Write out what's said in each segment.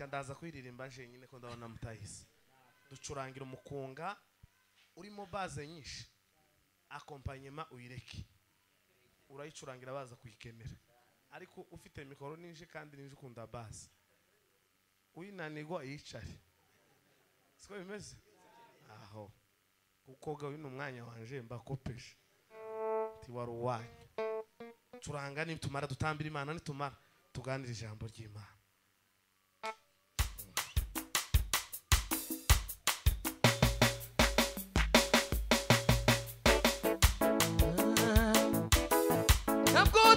ndaza kuririmba jenyine ko ndabona mutahise ducurangira umukunga urimo baze nyinshi akompanyema uyireke urayicurangira baza kuyikenera ariko ufite mikoro n'inji kandi n'inji ukunda baze uyinanirwa yicare siko bimeze aho kukoga uyu ni umwanya wanje mbakopeje tiwari uwanyu turanga nitumara dutambira imana nitumara tuganira ijambo ry'imana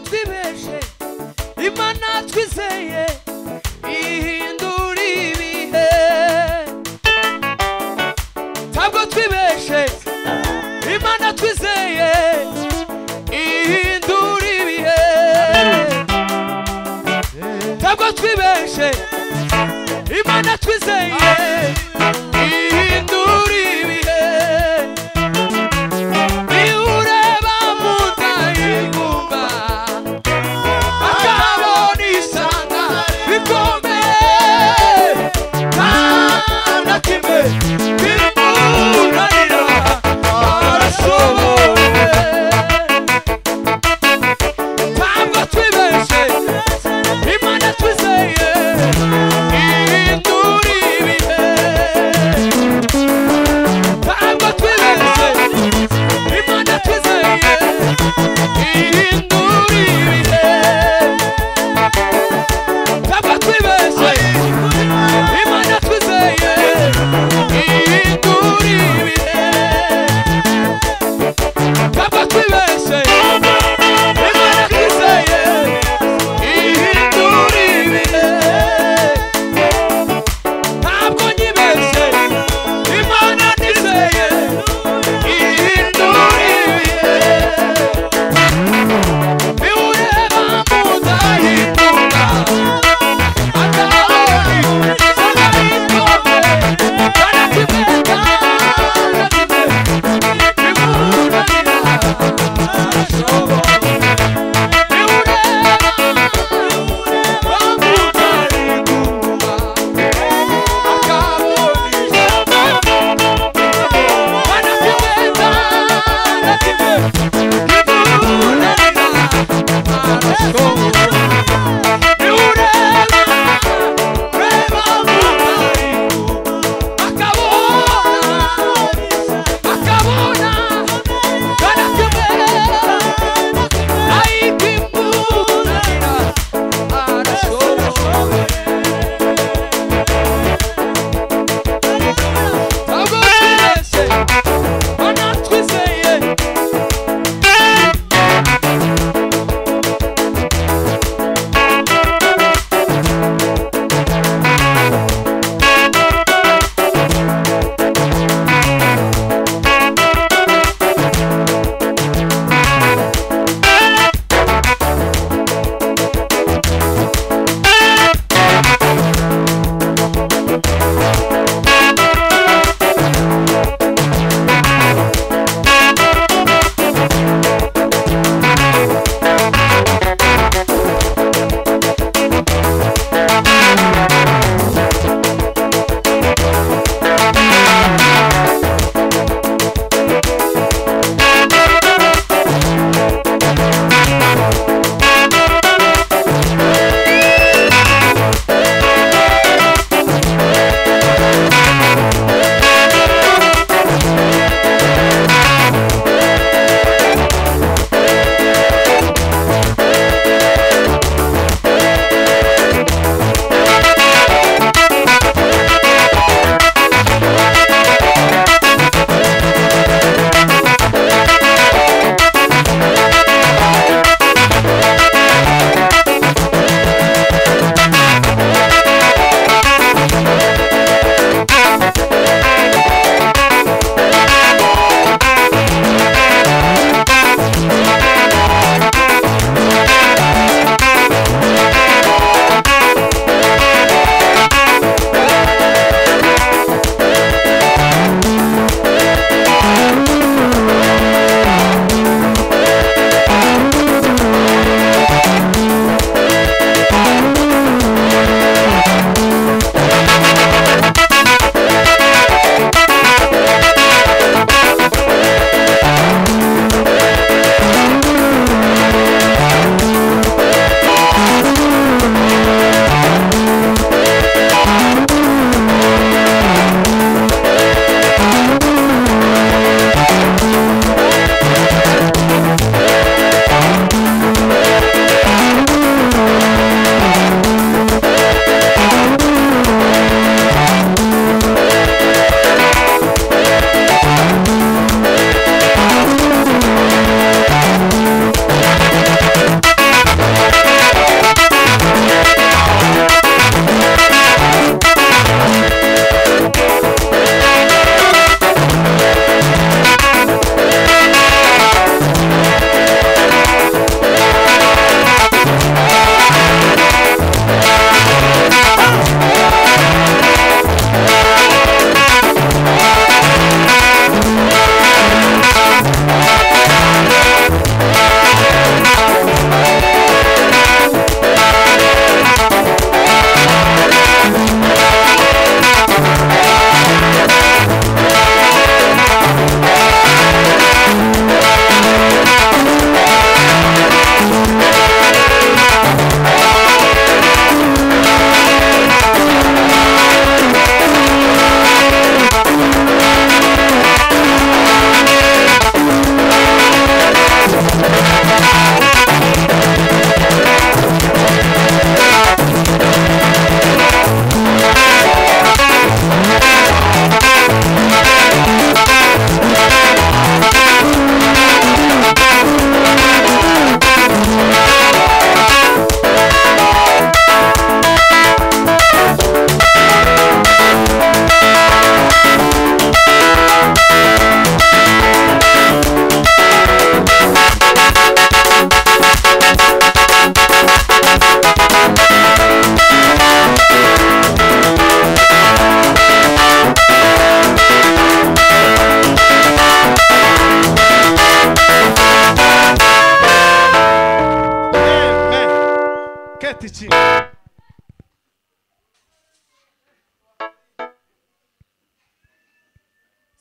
twibeshe imana twizeye ihindura ibihe ntabwo twibeshe imana twizeye ihindura ibihe ntabwo twibeshe imana twizeye ihindura ibihe niwureba mutayigumba Yeah.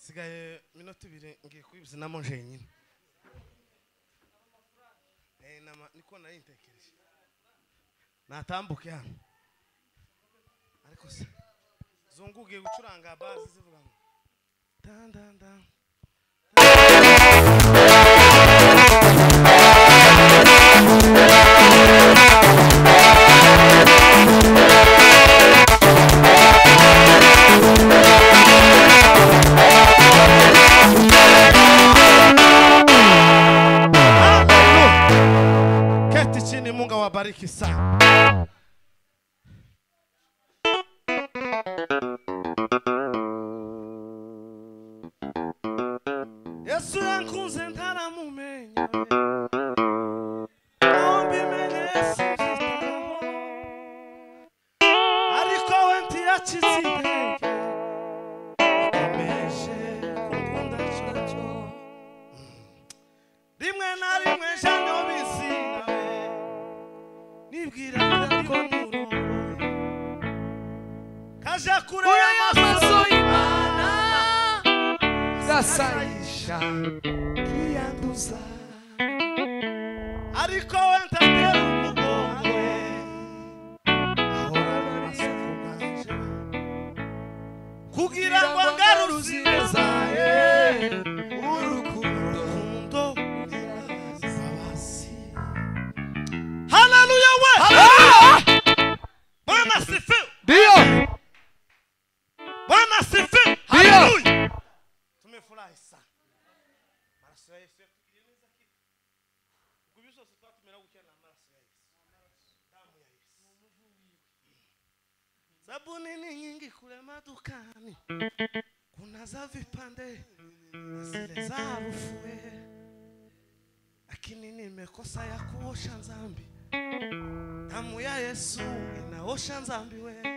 sigaye minota ibiri ngiye kubizinamo jenyine Eh, nama- niko nari ntekereje natambuke hano ariko se zungu ugiye gucuranga bazi zivuga ngo dandanda Hallelujah. Keti chini Mungu awabariki sana. Yesu yankunze ntaramumenya Ombi menesizitaho Ariko we ntiyakize intege Akomeje kunkunda cyo cyo rimwe na rimwe jane ubizi nawe nibwiraga ko nurongoye kaja kure y'amaso y'imana Zasayisha kiyanduza ariko we ntatera umugongo ahorana amasaku ganje kugira ngo ngarure ubuzima zawe urukundo imbabazi haleluya we bwana sifiwe Ndio Bwana sifiwe. Ndiyo. Haleluya. Tumefurahi sana. Maraso ya Yesu yatugeneza kitu. Kubi zose twatumira gukira na maraso ya Yesu. Damu ya Yesu. Sabuni ni nyingi kule madukani. Kuna za vipande na zile za harufu lakini nimekosa ya kuosha dhambi. Damu ya Yesu inaosha dhambi wewe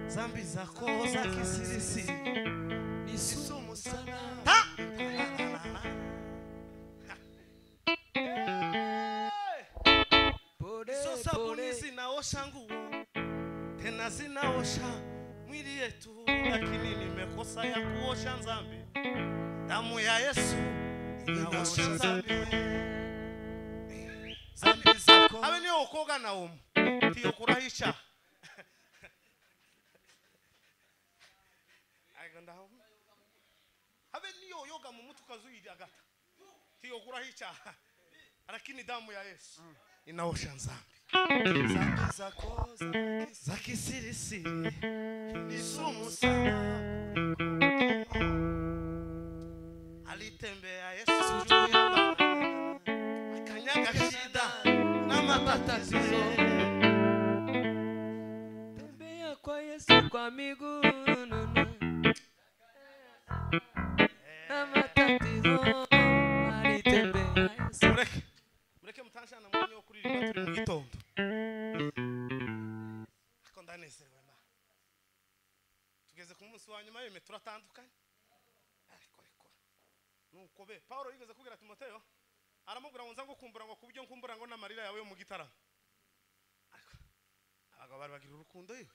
zambi zako za kisirisiri ni sumu sana Ha! izo sabuni zinaosha nguo tena zinaosha mwili yetu lakini nimekosa ya kuosha dhambi damu ya yesu inaosha dhambi zambi zako abe niyo ukoga na umu ndiyo kurahisha agandaho habe niyo yoga mu mutwe ukazuyira agata tiyogura hica lakini damu ya yesu inaosha nzambi zambi zako za kisirisiri ni sumu sana alitembea yesu juu ya bahari, akanyaga shida na matatizo Tembea kwa Yesu kwa miguu nunu. Na matatizo alitembea Yesu. mureke mureke mutanshana mwanya wo kuririmba turi mu gitondo ariko ndanezerewe ma tugeze ku munsi wa nyuma w'ibime turatandukanye ariko ariko nuko be paul yigeze kubwira timoteyo aramubwira ngo nza ngukumbura ngo ku buryo nkumbura ngo n'amarira yawe yo mu gitaramo ariko abagabo bari bagira urukundo yiwe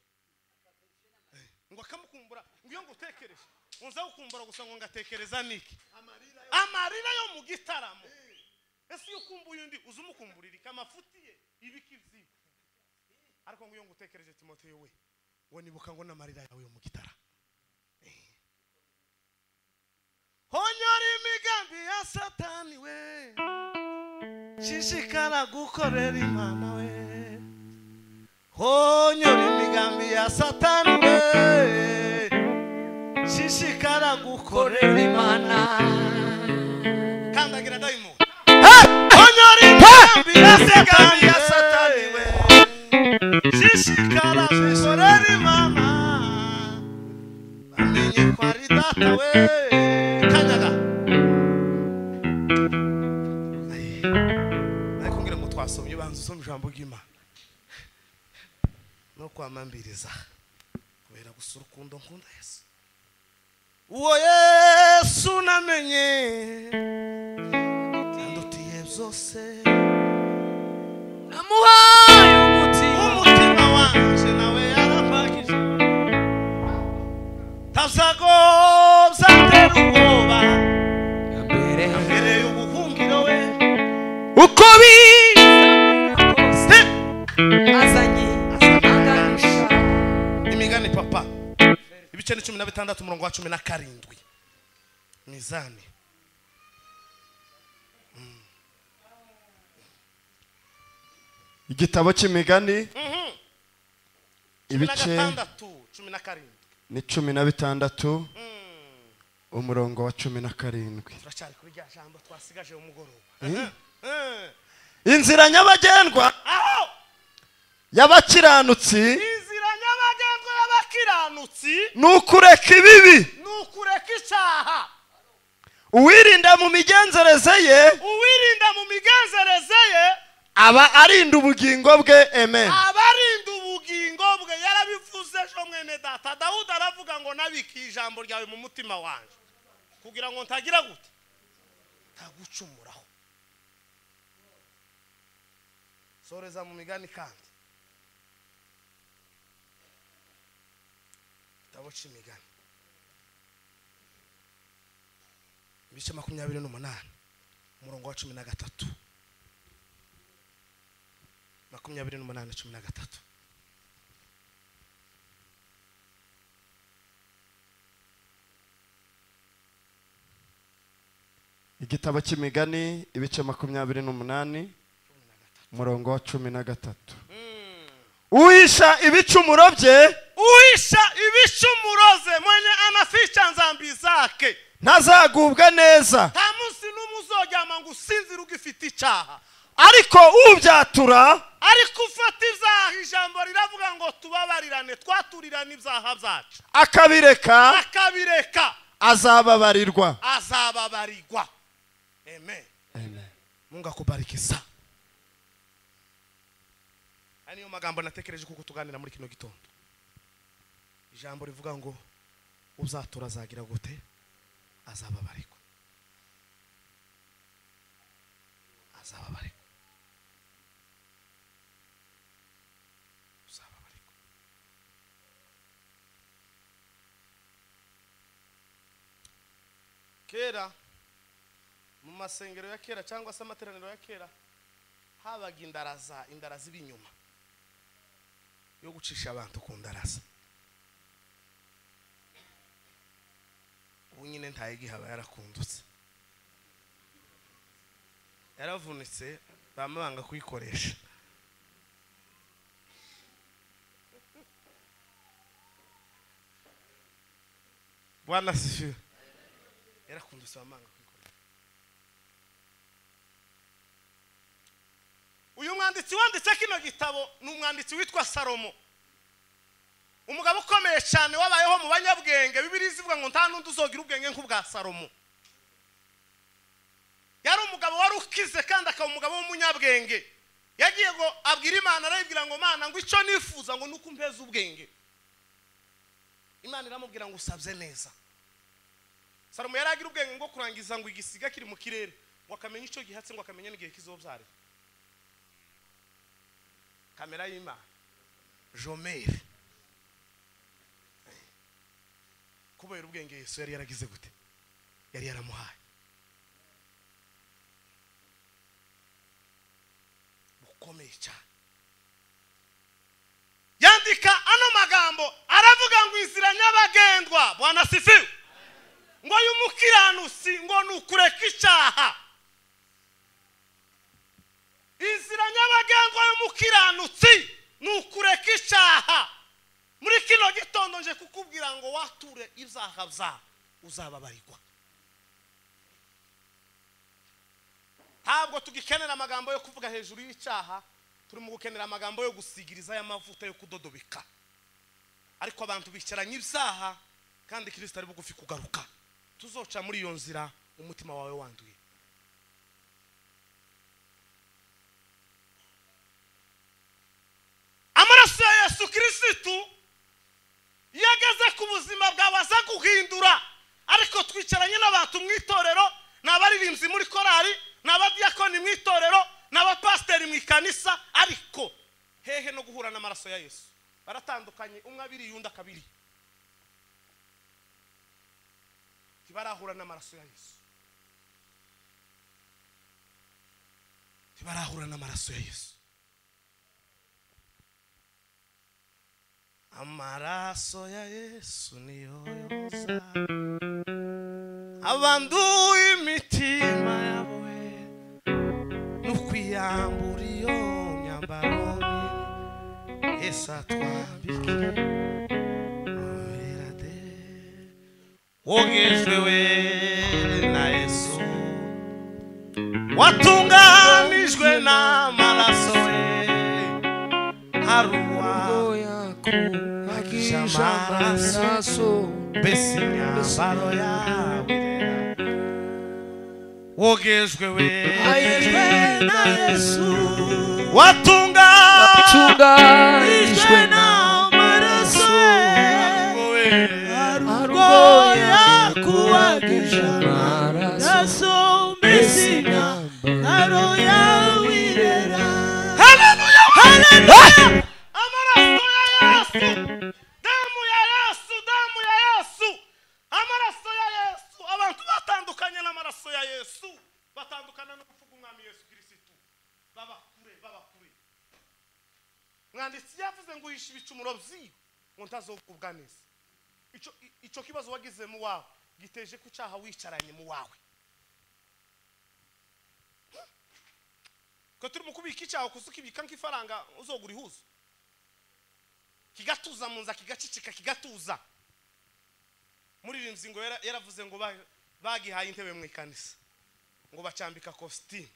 Eh, ngo akamukumbura ngo iyo ngutekereje ngo nza gukumbura gusa ngo ngatekereza niki amarira yo mu gitaramo ese iyo ukumbuye undi uza umukumburira ikamafuti ye ibikizi ariko ngo iyo ngutekereje timoteyo we ngo nibuka ngo n'amarira yawe yo mu gitara Eh. honyora imigambi ya satani we shishikara gukorera imana we honyora imigambi ya satani we shishikara gukorera imana kandagira dayimoni Onyori nkambi ya sekani ya satani we Shishikara bisoreri mama Bamenye ko ari data we Kanyaga Aye. Ariko ngira ngo twasomye banza usome ijambo ry'Imana no kwamambiriza kubera gusa urukundo nkunda Yesu uwo Yesu namenye ndutiye byose Namuhaye umutima umutima wanje nawe yarapakije tazagobza atera uko biza kose azanye aganisha imigani papa ibice ni cumi na bitandatu umurongo wa cumi na karindwi mizani igitabo cy'imigani cumi na ibice gatandatu cumi na karindwi ni cumi na bitandatu umurongo wa cumi na karindwi turacyari kuri rya jambo twasigaje umugoroba inzira nyabagendwa aho y'abakiranutsi inzira nyabagendwa y'abakiranutsi ni ukureka ibibi ni ukureka icyaha uwirinda mu migenzereze ye uwirinda mu migenzereze ye aba arinda ubugingo bwe amen abarinda ubugingo bwe yarabivuze ejo mwene data dawudi aravuga ngo nabike ijambo ryawe mu mutima wanjye kugira ngo ntagira gute ntagucumuraho soreza mu migani kandi igitabo cy'imigani ibice makumyabiri n'umunani umurongo wa cumi na gatatu makumyabiri n'umunani cumi na gatatu igitabo cy'imigani ibice makumyabiri n'umunani umurongo wa cumi na gatatu uhisha ibicumuro bye uhisha ibicumuro ze mwenye anaficha nzambi zake ntazagubwa neza nta munsi n'umwe uzoryama ngo usinzire ugifite icyaha ariko ubyatura ariko ufata ibyaha ijambo riravuga ngo tubabarirane twaturirane ibyaha byacu akabireka akabireka azababarirwa azababarirwa amen mungu akubariki sa aya niyo magambo natekereje kuko tuganira muri kino gitondo ijambo rivuga ngo uzatura azagira gute azababarirwa azababarirwa uzababarirwa kera mu masengero ya kera cyangwa se amateraniro ya kera habaga indaraza indaraza iba inyuma yo gucisha abantu ku ndaraza ubu nyine ntayigihaba yarakundutse yaravunitse bama banga kuyikoresha bwana sifiwe yarakundutse bama banga kuyikoresha uyu mwanditsi wanditse kino gitabo ni umwanditsi witwa salomo umugabo ukomeye cyane wabayeho mu banyabwenge bibiri zivuga ngo nta n'undi uzogira ubwenge nk'ubwa salomo yari umugabo wari ukize kandi akaba umugabo w'umunyabwenge yagiye ngo abwire imana arayibwira ngo mana ngo icyo nifuza ngo ni uko umpeza ubwenge imana iramubwira ngo usabye neza salomo yari agira ubwenge bwo kurangiza ngo igisiga kiri mu kirere ngo akamenya icyo gihatse ngo akamenya n'igihe kizobyarira kamera y'imana jomeri kubera ubwenge yesu yari yaragize gute yari yaramuhaye bukomeye cyane yandika ano magambo aravuga ngo inzira nyabagendwa bwana sifiwe ngo y'umukiranutsi ngo ni ukureka icyaha inzira nyabagendwa y'umukiranutsi ni ukureka icyaha muri kino gitondo nje kukubwira ngo wature ibyaha byawe uzababarirwa ntabwo tugikenera amagambo yo kuvuga hejuru y'icyaha turimo gukenera amagambo yo gusigiriza y'amavuta yo kudodobeka ariko abantu bicaranye ibyaha kandi kirisita ari bugufi kugaruka tuzoca muri iyo nzira umutima wawe wanduye amaraso ya yesu kirisitu iyo ageze ku buzima bwawe aza guhindura ariko twicaranye n'abantu mu itorero ni abaririmbyi muri korali ni abadiyakoni mu itorero ni abapasiteri mu ikanisa ariko hehe no guhura n'amaraso ya yesu baratandukanye umwe abiriye undi akabiri ntibarahura n'amaraso ya yesu ntibarahura n'amaraso ya yesu amaraso ya yesu niyo yoza abanduye imitima yawe no kwiyambura iyo myambaro mibi yesu atwambike urerade wogejwe we na yesu watunganijwe n'amaraso ye haruwa yakuhagisha amaraso. amaraso mbese imyambaro yawe wogejwe we ayejwe na yesu watunganijwe tunganijwe n'amaraso ye arwo yakuhagisha amaraso mbese imyambaro yawe irera Haleluya! Haleluya! Amaraso ya Yesu! Damu ya Yesu! Damu ya Yesu! Amaraso ya Yesu! Abantu batandukanye n'amaraso ya Yesu batandukana no kuvuga umwami Yesu Kirisitu baba kure baba kure mwanditsi yavuze ngo uhishe ibicumuro byiwe ngo ntazokubwa neza icyo icyo kibazo wagize mu wawe giteje ku cyaha wicaranye mu wawe twe turi mu kubika icyaha kuko ukibika nk'ifaranga uzogura ihuza kigatuza mu nza kigacicika kigatuza muri iyi ngingo yara- yaravuze ngo ba- bagihaye intebe mu ikanisa ngo bacambika kositimu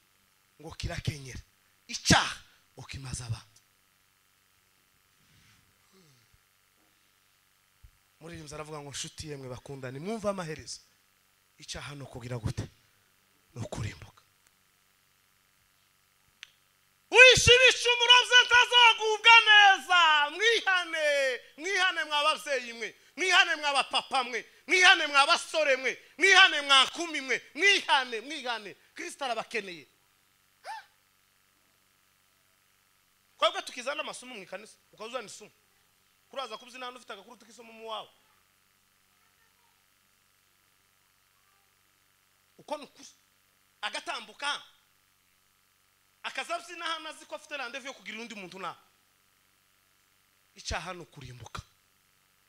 ngo kirakenyera icyaha ukimaze abantu muri iyi nzu aravuga ngo nshuti yemwe bakundane mwumve amaherezo icyaha ni ukugira gute ni ukurimbuka wishibisha umurobyi ntazagubwa neza mwihane mwihane mwa babyeyi mwe mwihane mwa bapapa mwe mwihane mwa basore mwe mwihane mwa kumi mwe mwihane mwihane kirisita arabakeneye twebwe tukizana amasomo mu ikanisa ukaba uzana isomo kuraza kubyina hano ufite agakuru tuk'isomo mu wawe uko ni ukuri agatambuka akazabyina hano azi ko afite randevu yo kugira undi muntu nawe icyaha ni ukurimbuka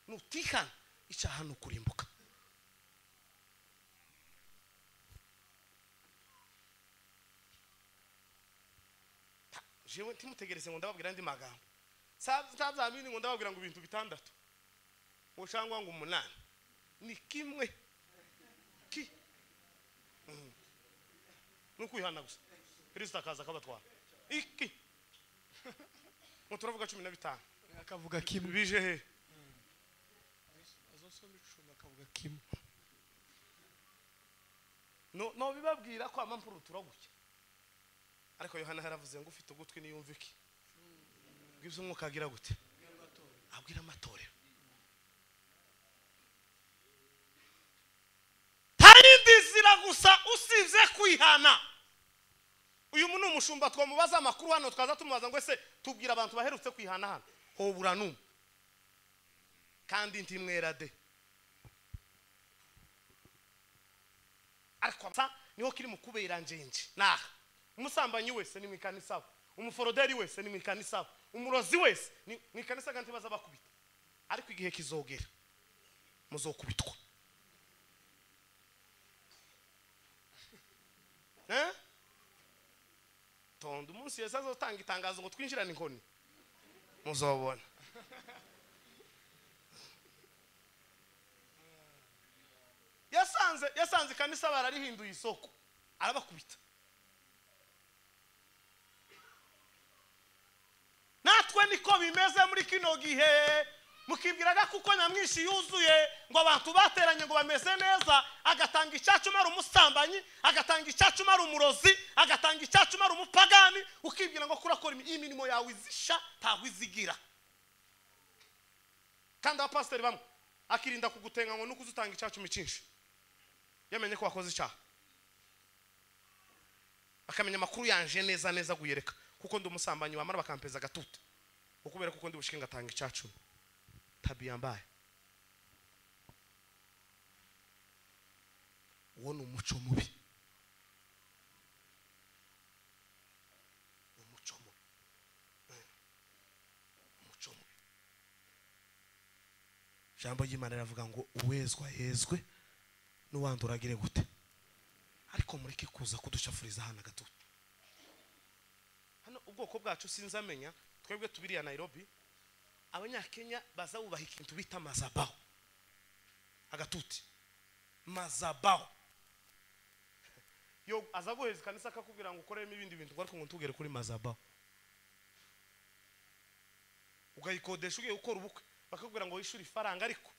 nutihana icyaha ni ukurimbuka Ta- jewe ntimutegereze ngo ndababwira andi magambo Sa- ntazamini ngo ndababwira ngo ibintu bitandatu ngo cyangwa ngo umunani ni kimwe ki Mhm. ni ukwihana gusa kirisita akaza akabatwara iki ngo turavuga cumi na bitanu akavuga kimwe bije he azosoma icumi akavuga kimwe no no bibabwira ko amampuru turaguke ariko yohana yaravuze ngo ufite ugutwi niyumva iki bwibyo umwuka agira gute abwira amatorero hari indi nzira gusa usibye kwihana uyu ni umushumba twamubaza amakuru hano twaza tumubaza ngo ese tubwira abantu baherutse kwihana hano hobura n'umwe kandi ntimwera de ariko amasa niho kiri mu kubera njenje naha umusambanyi wese ni mu ikanisa aho umuforoderi wese ni mu ikanisa aho umurozi wese ni mu ikanisa kandi baza bakubita ariko igihe kizogera muzokubitwa Eh? tonda umunsi yesu azotanga itangazo ngo twinjirane inkoni muzobona yasanze yasanze ikanisa bararihinduye isoko arabakubita natwe niko bimeze muri kino gihe mukibwiraga kuko nyamwinshi yuzuye ngo abantu bateranye ngo bameze neza agatanga icyacu ari umusambanyi agatanga icyacu ari umurozi agatanga icyacu ari umupagani ukibwira ngo kurakora imi- iyi mirimo yawe izisha ntaho izigira kandi abapasiteri bamwe akirinda kugutenga ngo nuko uzutanga icyacu micinshi yamenye ko wakoze icyaha akamenya amakuru yanje neza neza guyereka kuko ndi umusambanyi wamara bakampeza agatutu ukubera kuko ndi bushike ngatanga icyacu tabia mbaya uwo ni umuco mubi ijambo ry'imana riravuga ngo uwezwa yezwe n'uwandi uragire gute ariko mureke kuza kudushafuriza hano agatutu hano ubwoko bwacu sinzamenya twebwe tubiriya nairobi abanyakenya baza bubaha ikintu bita mazabaho agatuti mazabaho yo aza guheza ikanisa akakubwira ngo ukoremo ibindi bintu ngo ariko ngo ntugere kuri mazabaho ugayikodesha ugiye gukora ubukwe bakakubwira ngo wishyure ifaranga ariko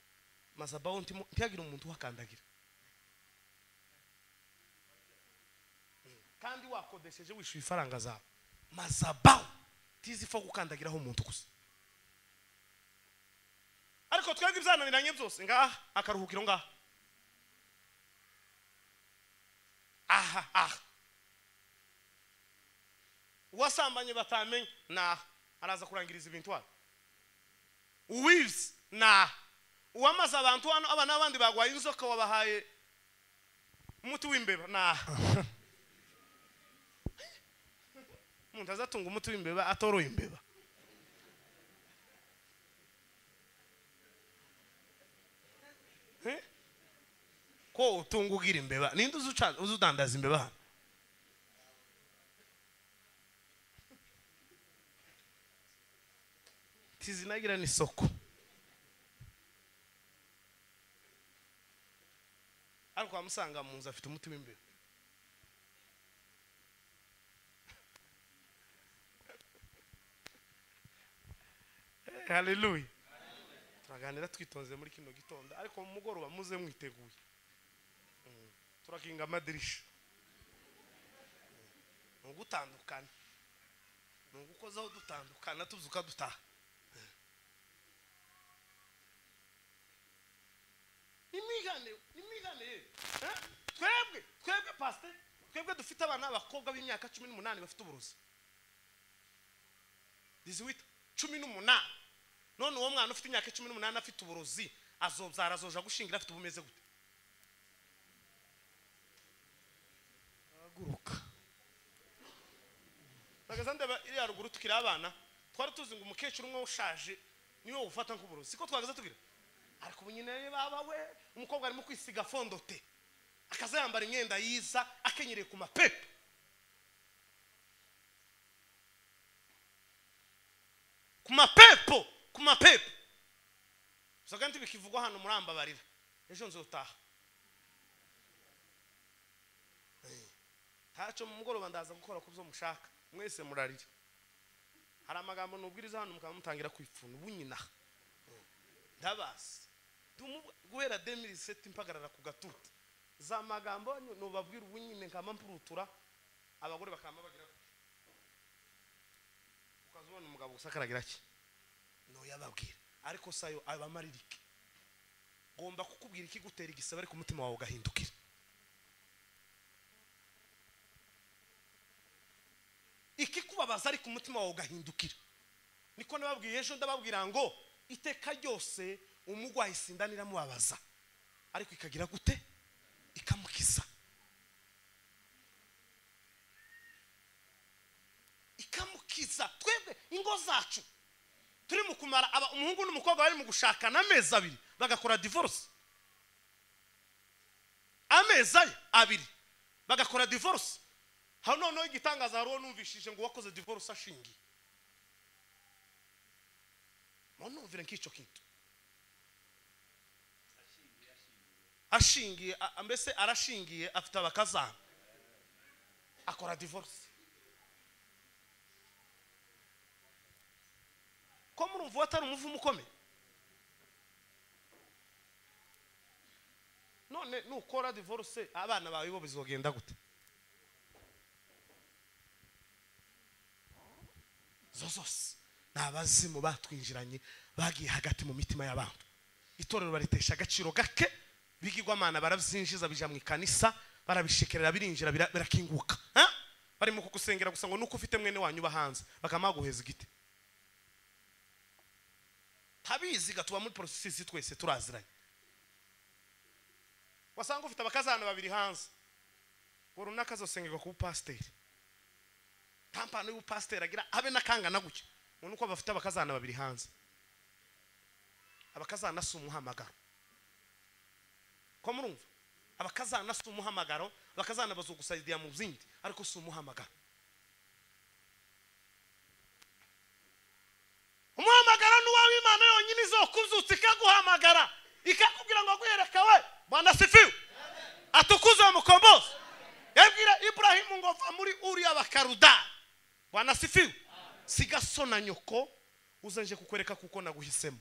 mazabaho ntimo- ntihagire umuntu uhakandagira kandi wakodesheje wishyuye ifaranga zawe mazabaho tizi ipfa gukandagiraho umuntu gusa ariko twebwe ibyananiranye byose ngaha akaruhukiro ngaha aha aha uwasambanye batamenye ni aha araza kurangiriza ibintu hano uwizi ni aha uwamaze abantu hano aba n'abandi bagwaye inzoka wabahaye umuti w'imbeba ni aha umuntu azatunga umuti w'imbeba atoroye imbeba Eh? ko utunga ugira imbeba ninde uzuca- uzudandaza imbeba hano tizinagira n'isoko ariko wamusanga mu nzu afite umuti w'imbeba Eh, haleluya turaganira twitonze muri kino gitondo ariko mu mugoroba muze mwiteguye Mm, turakinga amadirisha Mm, ni ugutandukana ni ugukozaho dutandukana tuzuka dutaha nimwigane nimwigane ye Eh? twebwe twebwe pasite twebwe dufite abana b'abakobwa b'imyaka cumi n'umunani bafite uburozi diziwita cumi n'umunani none uwo mwana ufite imyaka cumi n'umunani afite uburozi azobyara azoja gushingira afite ubumeze gute haguruka nagaza ndeba iri haruguru tukiri abana twari tuzi ngo umukecuru umwe ushaje niwe ufata nk'uburozi siko twagaza tugira ariko ubu nyine baba we umukobwa arimo kwisiga fondote akaza yambara imyenda yiza akenyereye ku mapepe ku mapepo ku mapepo usaga nti bikivugwa hano murambabarira ejo nzutaha ntacyo mu mugoroba ndaza gukora ku byo mushaka mwese murarira hari amagambo nubwiriza hano mukaba mutangira kwipfuna ubunyina ndabazi Ndumubu- guhera 2007 impagarara ku gatuti za magambo nyu- nubabwira ubunyine nkama mpurutura abagore bakama bagira gutya. ukazubona umugabo gusa akaragira ki nuyababwira ariko sayo abamaririke ngomba kukubwira ikigutera igisebe ariko umutima wawe ugahindukira ikikubabaza ariko umutima wawe ugahindukira niko nababwiye ejo ndababwira ngo iteka ryose umugwayi sindani iramubabaza ariko ikagira gute ikamukiza ikamukiza twebwe ingo zacu turi mu kumara aba umuhungu n'umukobwa bari mu gushakana amezi abiri bagakora divorce amezi ayo abiri bagakora divorce hano noneho igitangaza hariho numvishije ngo uwakoze divorce ashingiye munumvire nk'icyo kintu ashingiye a- mbese arashingiye afite abakazana akora divorce ko murumva uwo atari umuvumo ukomeye none nukora divorce abana bawe bo bizogenda gute zo zose ni abazimu batwinjiranye bagiye hagati mu mitima y'abantu itorero baritesha agaciro gake bigirwamana barabyinjiza bija mu ikanisa barabishekerera birinjira bira- birakinguka ha? barimo kugusengera gusa ngo nuko ufite mwene wanyu uba hanze bakamaguheza igiti tabiziga tuba muri porosesisi twese turaziranye wasanga ufite abakazana babiri hanze ngo runaka azosengerwa ku bupasiteri kampani y'ubupasiteri agira abe n'akangana gutya ngo ni uko bafite abakazana babiri hanze abakazanasa umuhamagaro ko murumva abakazana si umuhamagaro abakazana bazugusayidira mu zindi ariko si umuhamagaro umuhamagaro n'uwawe imana yonyine izokuzutsa ikaguhamagara ikakubwira ngo guhereka we bwana sifiwe atukuze mukombozi yabwira iburahimu ngo va muri uriya bakarudari bwana sifiwe siga so na nyoko uzenje kukwereka kuko naguhisemo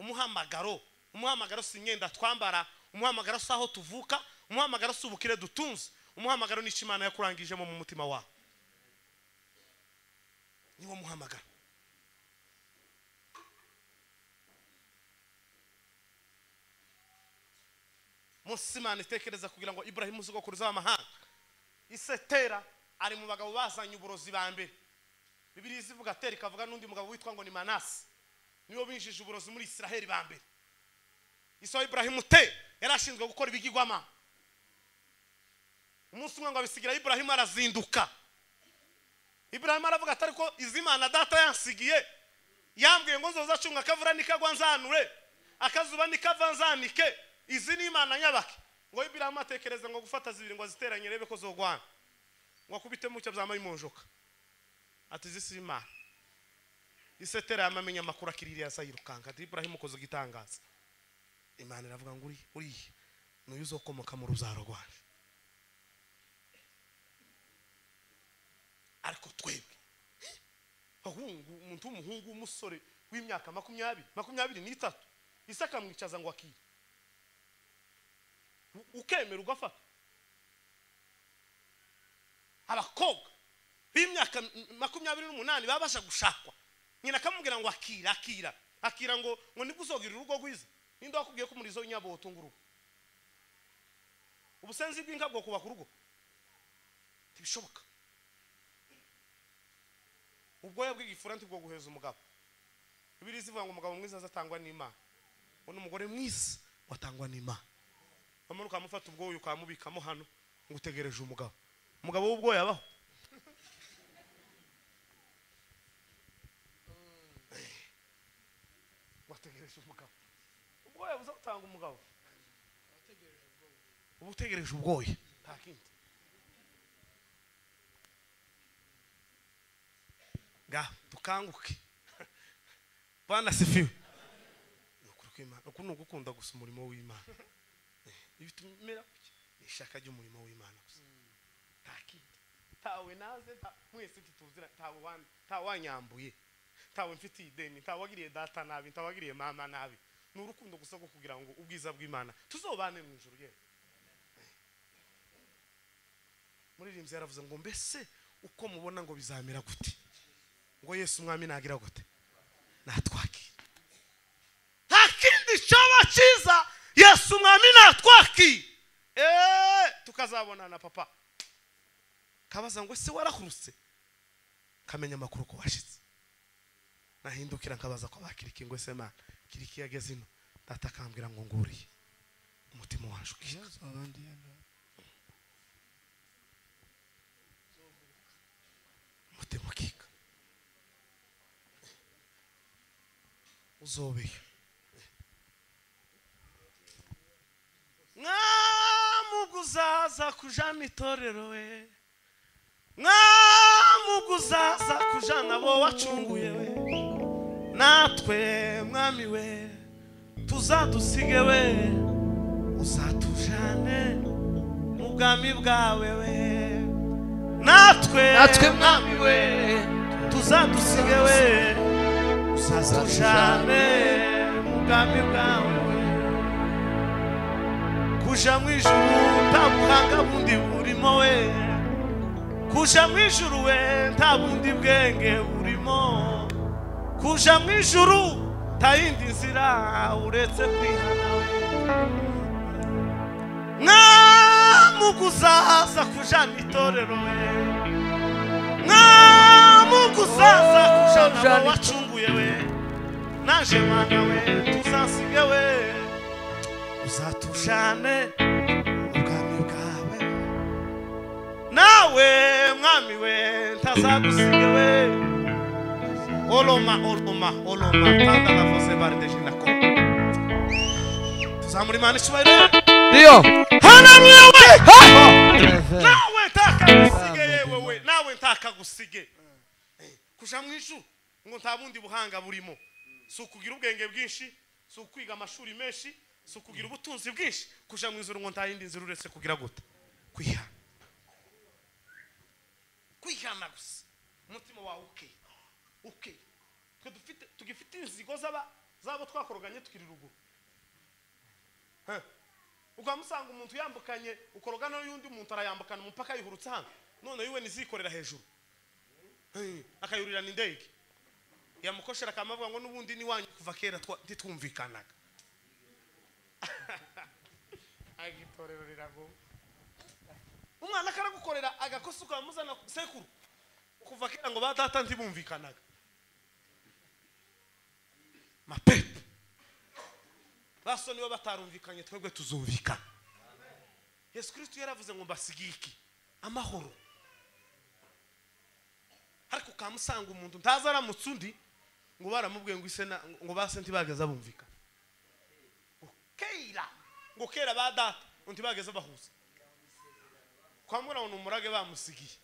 umuhamagaro umuhamagaro si imyenda twambara umuhamagaro si aho tuvuka umuhamagaro si ubukire dutunze umuhamagaro ni icyo imana yakurangijemo mu mutima wawe niwo muhamagaro munsi imana itekereza kugira ngo iburahimu uzigokuruza w'amahanga isetera ari mu bagabo bazanye uburozi ba mbere bibiriya izivuga atera ikavuga n'undi mugabo witwa ngo ni manasi nibo binjije uburozi muri isiraheli ba mbere isaha iburahimu te yari ashinzwe gukora ibigirwamana umunsi umwe ngo abisigira iburahimu arazinduka iburahimu aravuga atari ko izi mana data yansigiye yambwiye ngo nzozacunga akavura nikagwa nzanure akazuba nikava nzanike izi ni imana nyabake ngo iburahimu atekereza ngo gufata zibiri ngo aziteranye arebe ko zogwana ngo akubite mucyo byambaye imonjoka ati izi si imana isetera yamamenya amakuru akiririye asayirukanga ati iburahimu ukoze igitangaza imana iravuga ngo uri uriya niyo uzokomoka mu ruzaro rwanjye ariko twebwe ahungu umuntu w'umuhungu w'umusore w'imyaka makumyabiri makumyabiri n'itatu isi akamwicaza ngo akire U- ukemera ugafata abakobwa b'imyaka m- makumyabiri n'umunani babasha gushakwa nyina akamubwira ngo akira akira akira ngo ngo nibwo uzogira urugo rwiza ninde wakubwiye ko umurizo w'inyabo wotunga urugo ubusenzi bw'inka bwokubaka urugo ntibishoboka ubwoya bw'igifura ntibwo guheza umugabo bibiri zivuga ngo umugabo mwiza azatangwa n'imana ngo n'umugore mwiza watangwa n'imana hanyuma ukamufata ubwoya ukamubikamo hano ngo utegereje umugabo umugabo w'ubwoya abaho wategereje umugabo ubwoya buza gutanga umugabo uba utegereje ubwoya nta kindi ngaho dukanguke bwana sifiwe ni ukuri kw'Imana uku ni ugukunda gusa umurimo w'imana Eh, ibi tumera kuki ni ishaka ry'umurimo w'imana gusa nta kindi ntawe naze nta- mwese ntituzira ntawe wan- ntawe wanyambuye ntawe mfitiye ideni ntawe wagiriye data nabi ntawe wagiriye mama nabi ni urukundo gusa rwo kugira ngo ubwiza bw'imana tuzobane mu ijoro yewe muririmbyi yaravuze ngo mbese uko mubona ngo bizamera gute ngo yesu umwami nagira gute natwakira nta kindi cyaba cyiza yesu umwami natwakira eee tukazabonana papa kabaza ngo ese warahurutse kamenya amakuru ko washize nahindukira nkabaza ko bakiriki ngo ese mana kiriki yageze ino data akambwira ngo nguriye umutima waje ukira umutima ukika uzobeye mwamuguzaza kujana itorero we mwamuguzaza kujana bo wacunguye we natwe mwami we tuzadusige we uzatujane mu bwami bwawe we natwe Natwe mwami we tuzadusige we uzatujane mu bwami bwawe we kuja mu ijuru nta buhanga bundi burimo we kuja mu ijuru we nta bundi bwenge burimo kuja mu ijuru nta yindi nzira uretse kwihana mwamuguzaza kujana itorero we mwamuguzaza kujana abo wacunguye we naje mwana we tuzasige we uzatujane ubwami bwawe nawe mwami we ntazagusige we oloma oloma oloma kandi anavuze barideje nako tuzamura imana icyubahiro ndiyo hanaruyewe Reverend. nawe ntakagusige yewewe nawe ntakagusige kuja mu ijuru ngo nta bundi buhanga burimo si ukugira ubwenge bwinshi si ukwiga amashuri menshi si ukugira ubutunzi bwinshi kuja mu ijuru ngo nta yindi nzira uretse kugira gute kwihana kwihana gusa umutima wawe ukeye ukeye twe dufite tugifite inzigo z'aba z'abo twakoroganye tukiri ruguru Huh. ukamusanga umuntu yambukanye ukorogana n'undi muntu arayambukana umupaka yihurutse hano none yiwe nizikorera hejuru Hey, akayurirana indege yamukoshera akamuvuga ngo n'ubundi ni wanyu kuva kera twa- ntitwumvikanaga agitorero riraguma umwana akaragukorera agakosa ukamuzana ku- sekuru kuva kera ngo ba data ntibumvikanaga mapepe baso niba batarumvikanye twebwe tuzumvikana yesu kirisito yaravuze ngo mbasigiye iki amahoro ariko ukamusanga umuntu ntazi aramutse undi ngo baramubwiye ngo ise na- ngo base ntibageze bumvikana ngo kera ngo kera ba data ngo ntibageze bahuza kwamura ngo ni umurage bamusigiye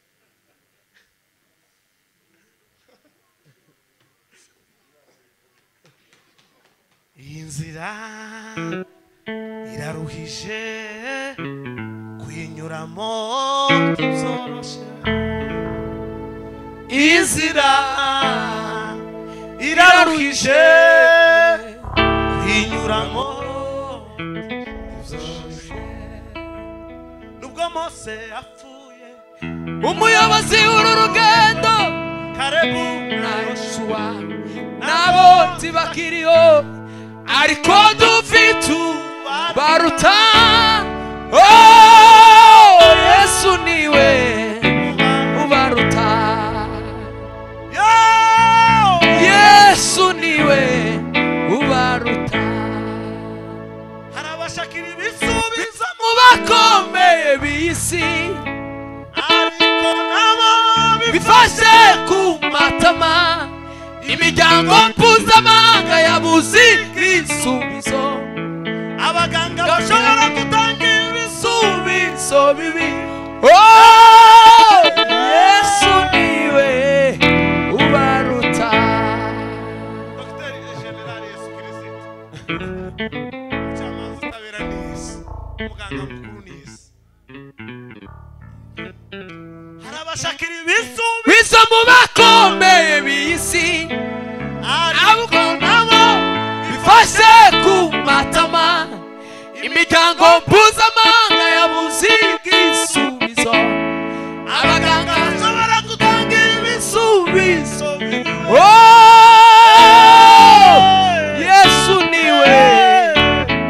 iyi nzira iraruhije kuyinyuramo byoroshye iyi nzira iraruhije kuyinyuramo byoroshye nubwo mose apfuye umuyobozi w'uru rugendo karebu na yoshuwa nabo ntibakiriho ariko dufite baruta Oh, yesu niwe ubaruta yesu niwe ubaruta hari abashakira ibisubizo mu bakomeye b'isi ariko nabo bifashe ku matama imiryango mpuzamahanga yabuze ibisubizo abaganga bashobora gashobora gutanga ibisubizo bibi Oh, yesu niwe ubaruta dogiteri generali yesu kirisito umucamanza utabera ni yesu umuganga mukuru ni yesu hari abashakira ibisubizo biza mu bakomeye b'isi ahubwo nabo bifashe ku matama imiryango mpuzamahanga yabuze ibisubizo abaganga bashobora gutanga ibisubizo Oh, yesu niwe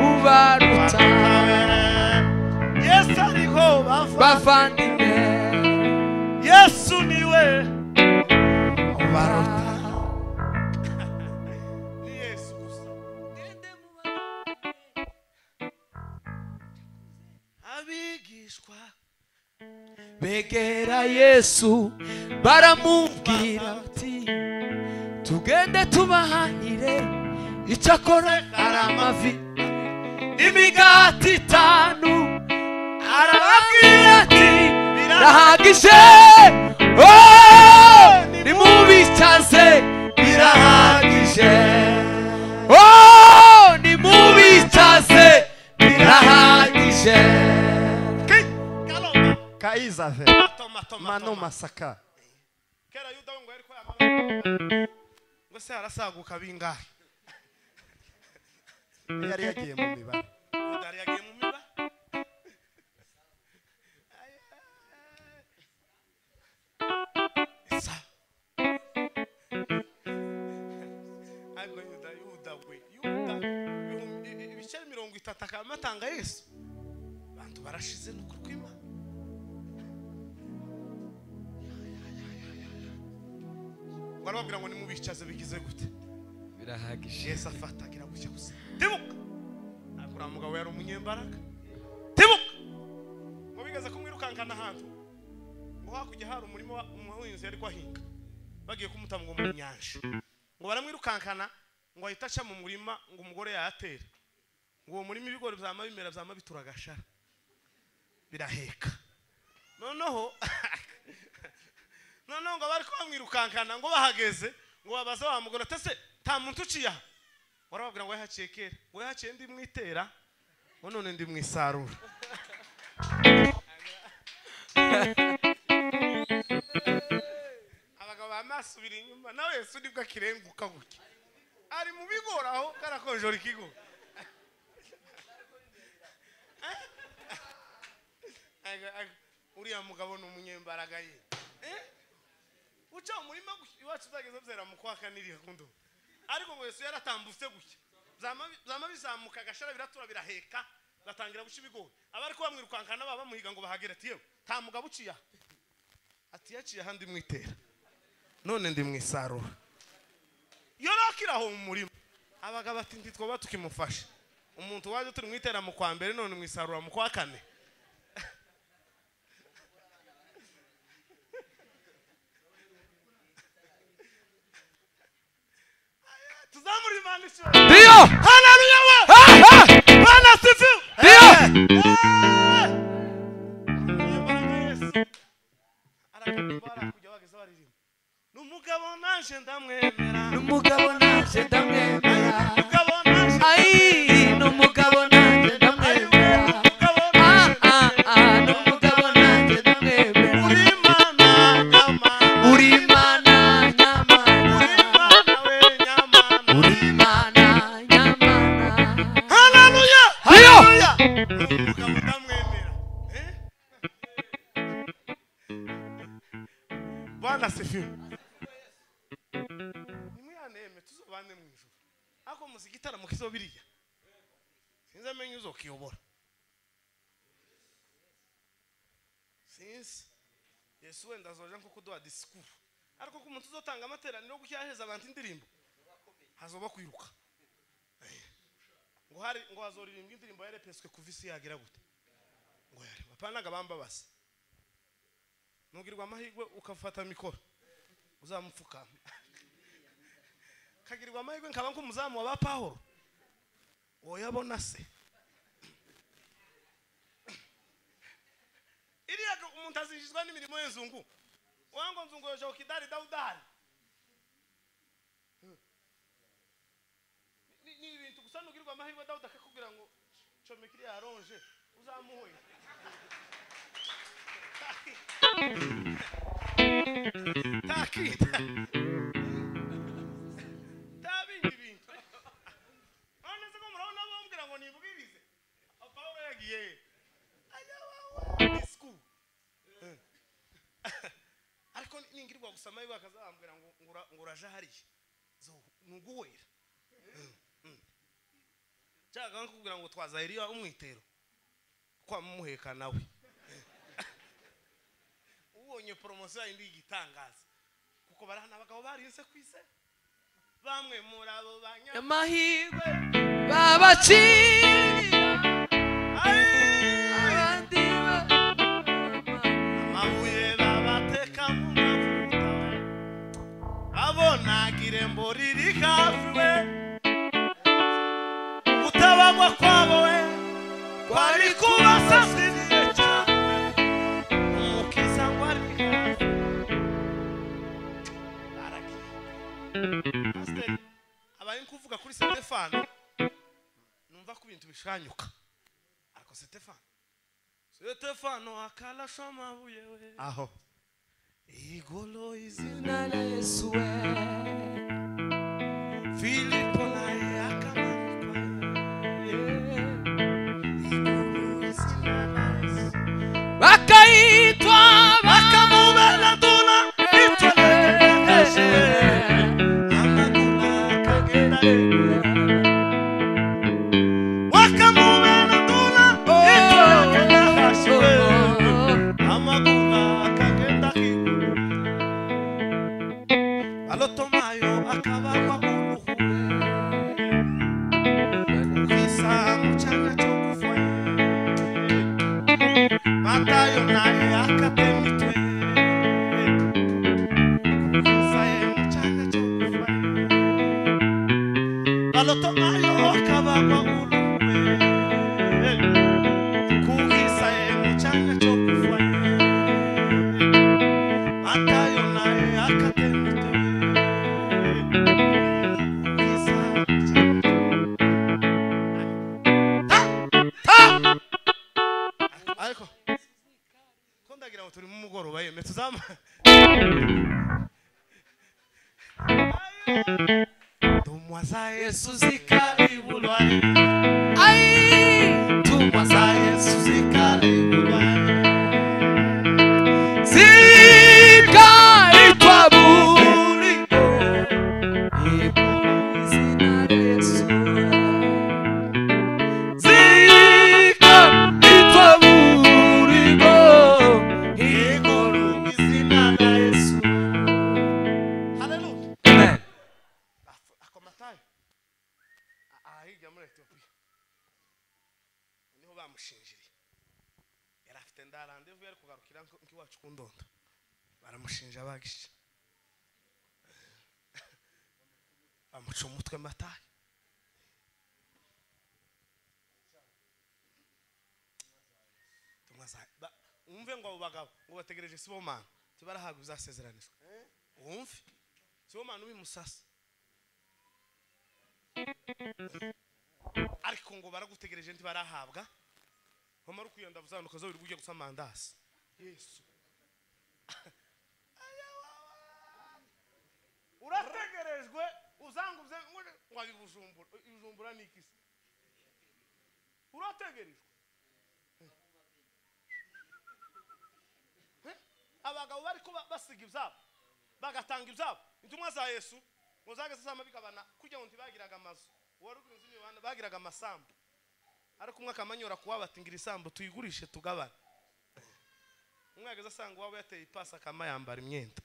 ubaruta yesu ariho bava bavandimwe yesu niwe ubaruta ni yesu gusa abigishwa begera yesu baramubwira bati tugende tubahahire icyakora ari amavi imigati itanu arababwira ati birahagije Oh, nimubicaze birahagije Oh, nimubicaze birahagije kaloma kaizave toma toma mano toma masaka kera yuda we ngo yari ko yamagana ngo se harasaguka bingahe yari yagiye mu mibare yuda yari yagiye mu miba Esa. ariko yuda yuda we yuda ibihumbi- ibi- ibice mirongo itatu akaba amatanga yesu abantu barashize ni ukuri kw'imana barababwira ngo nimubicaze bigize gute birahagije yesu afata agira gutya gusa tibuka ntabwo uriya mugabo yari umunyembaraga tibuka ngo bigeze kumwirukankana ahantu ngo hakurya hari umurima wa- umuhinzi yari kwahinga bagiye kumuta ngo mu nyanja ngo baramwirukankana ngo ahita aca mu murima ngo umugore yahatera ngo uwo murima ibigori byama bimera byama bitura agashara biraheka noneho noneho ngo bari bamwirukankana ngo bahageze ngo babaza wa mugore ati ese nta muntu uciye aha warababwira ngo yahaciye kera ngo yahaciye ndi mwitera ngo none ndi mwisarura abagabo bamasubira inyuma nawe yesu nibwo akirenguka gutya ari mu bigori aho karakonjora ikigo Aga- aga- uriya mugabo ni umunyembaraga ye Eh? uca umurima gutya, iwacu uzageza byera mu kwa kane iriya kundo ariko ngo yesu yaratambutse gutya Byama bi- byama bizamuka agashara biratura biraheka batangira guca ibigori abari kuba mwirukankana baba bamuhiga ngo bahagere ati yewe nta mugabo uciye aha ati yaciye aha ndi mwitera none ndi mwisarura yorokira aho mu murima abagabo ati ntitwaba tukimufasha umuntu waje turi mwitera mu kwa mbere none mwisarura mu kwa kane tuzamure imana ishoboye ndiyo haleluya we bana sifiwe ni umugabo naje ndamwemera ni umugabo nanjye ndamwemera umugabo naje ayi ni umugabo nanjye ndamwemera umugabo ah naje ah ah ni umugabo nanjye ndamwemera uri imana nyamana uri imana uri nyamana imana we nyamana uri imana nyamana haleluya Haleluya! umugabo ndamwemera Eh? bana sifiwe nimwihaneme tuzobane mu ijoro ariko muzi igitaramo kizo biriya sinzi amenyo uzokiyobora sinzi yesu wenda azoja nko kuduha disikuru ariko ko umuntu uzotanga amateraniro yo gushyaheza abantu indirimbo hazoba kwiruka ngo hari ngo hazoririmbwa indirimbo yarepeswe kuva isi yagira gute ngo yari bapanaga bambabaza nugirwa amahirwe ukafata mikoro uzamupfukama kagirwa amahirwe nkaba nk'umuzamu wa ba pahoro woyabona se iriya ga- umuntu azishizwa n'imirimo y'inzungu wango nzungu yoja ukidari daudari ni ni ibintu gusa nugirwa amahirwe dawudi akakubwira ngo comeka iriya ronje uzamuhoye ntakita ntabindi bintu none se ko murabona bambwira ngo nibwirize aho pawulo yagiye he? ajya wa- discours. Eh. ariko ningirwa gusa amahirwe akazabambwira ngo ngo ura- ngo uraje hariya zo- ni uguwera nshaka nko kukubwira ngo twazahiriya umwitero kwamuheka nawe ubonye poromosiyo yindi y'igitangaza kuko barahana abagabo barinze ku ise bamwe muri abo banya amahirwe babacirira abandi ba- amabuye babateka mu mavuta abonaga irembo riri hafi we gutabagwa kwabo we kwari kubasasiriye cyane umukiza ngo ari hafi baragiye pasiteri abaye kuvuga kuri sitefano numva ko ibintu bishanyuka ariko sitefano sitefano akarasha amabuye we aho igolo izina izina rya yesu we filipo naye akamanikwa igolo izina nayesu bakayitwa bakamubera duna bakamweshe amaguru akagenda yegura bakamubera duna itwagenda hashiwe amaguru akagenda kigura balotomayo akabagwa uruhu igisambu cyane cyo gufoye matayo naye akatema itwe igisambu cyane cyo gufoye nawe turi mu mugoroba yeme tuzama tumwaza yesu zikaribulwa ai tumwaza yesu zikaribulwa zikaitwa buliko ibulu zina Yesu. Zikaitwa buliko ibulu zina Yesu. haleluya Amen. Af- akomatayo A- ahiga muri etiyopiya niho bamushinjiriye yari afite ndarandevu yari kugarukira nk- nk'iwacu ku ndondo baramushinja bagisha bamuca umutwe matayo Tumwaza- ba- umve ngo abo bagabo ngo bategereje sibomana tibarahabwa bizasezeranizwa wumve sibomana ubimusasa ariko ngo baragutegereje ntibarahabwa wamara ukuyenda uzanuka zo ujya gusa mandasi yesu urategerejwe uzanguze ngo ari bujumbura ibijumbura ni iki se urategerejwe Eh? abagabo bari ko ba- basiga ibyabo bagatanga ibyabo intumwa za yesu ngo zageze zama bigabana kugira ngo ntibagiraga amazu uwari uri inzu y'imibanda bagiraga amasambu ariko umwe akamanyura kuwa bati ngira isambu tuyigurishe tugabane umwe yageze asanga uwaba yateye ipasi akama yambara imyenda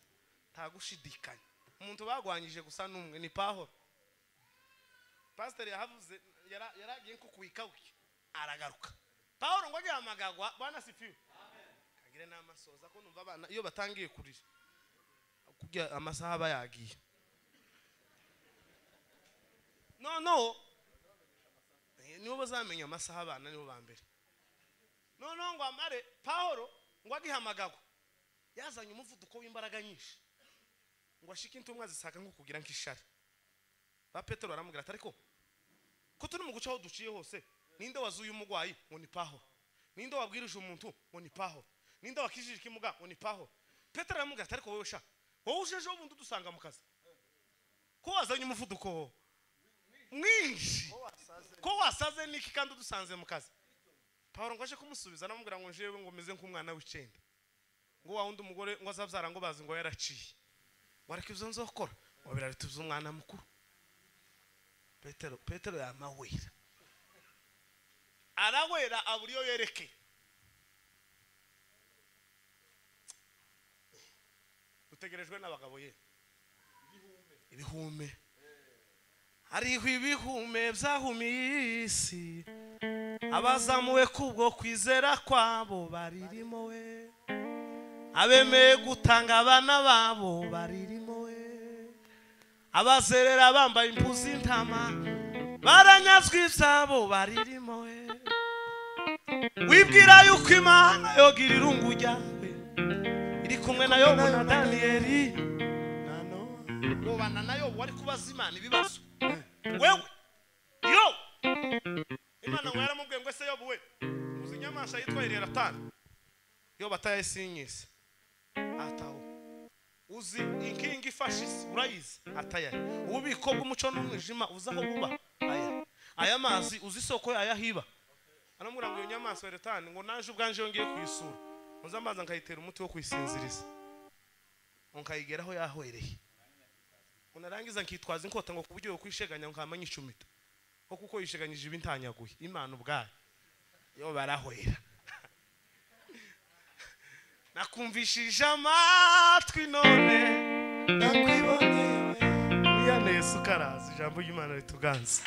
nta gushidikanya umuntu bagwanyije gusa n'umwe ni pahoro pasiteri yahavuze yara- yaragiye nko kuwikawuye aragaruka pahoro ngo agiye amagagwa bwana sipiwe kagire n'amasoza ko numva abana iyo batangiye kurira kugira amasaha aba yagiye noneho eh, nibo bazamenya amasaha abana nibo ba mbere noneho ngo amare pahoro ngo agihamagagwa yazanye umuvuduko w'imbaraga nyinshi ngo ashike intumwa zisaka nko kugira nk'ishari ba petero baramubwira ati ariko ko turi mu guce aho duciye hose ninde wazuye umurwayi ngo ni pahoro ninde wabwirije umuntu ngo ni pahoro ninde wakijije ikimuga ngo ni pahoro petero aramubwira ati ariko wowe sha wowe ujejeho ubundi udusanga mu kazi ko wazanye umuvuduko mwinshi ko wasaze n'iki kandi udusanze mu kazi pawuro ngo aje kumusubiza anamubwira ngo njewe ngo meze nk'umwana w'icyenda ngo wa wundi umugore ngo azabyara ngo bazi ngo yaraciye ngo ariko ibyo nzokora ngo birarituze umwana mukuru petero petero yamawera arawera abura iyo yerekeye utegerejwe n'abagabo ye ibihume hariho ibihume byahumiye isi abazamuwe kubwo kwizera kwabo baririmo we abemeye gutanga abana babo baririmo we abazerera bambaye impu z'intama baranyazwe ibyabo baririmo we wibwira yuko imana yogira irungu ryawe iri kumwe na yobu na daniyeli na nowa ubana na yobu wari kubaza imana ibibazo wewe yo imana ngo yaramubwiye ngo ese yobu we uzi inyamaswa yitwa ireratani yobu atayasinyise ataho uzi inkingi ifashe isi urayizi atayari ububiko bw'umuco n'umwijima uzi aho buba aya aya mazi uzi isoko ayahiba aramubwira ngo iyo nyamaswa ireratani ngo naje ubwanje yongeye kuyisura ntuzi amazi nkayitera umuti wo kuyisinziriza ngo nkayigeraho yahwereye unarangiza nkitwaza inkota ngo ku buryo kwisheganya ngo nkama nyicumita ko kuko yisheganyije ibintanyaguye imana ubwayo yo barahwera nakumvishije amatwi none nakwiboneye iya yesu karazi ijambo ry'imana rituganza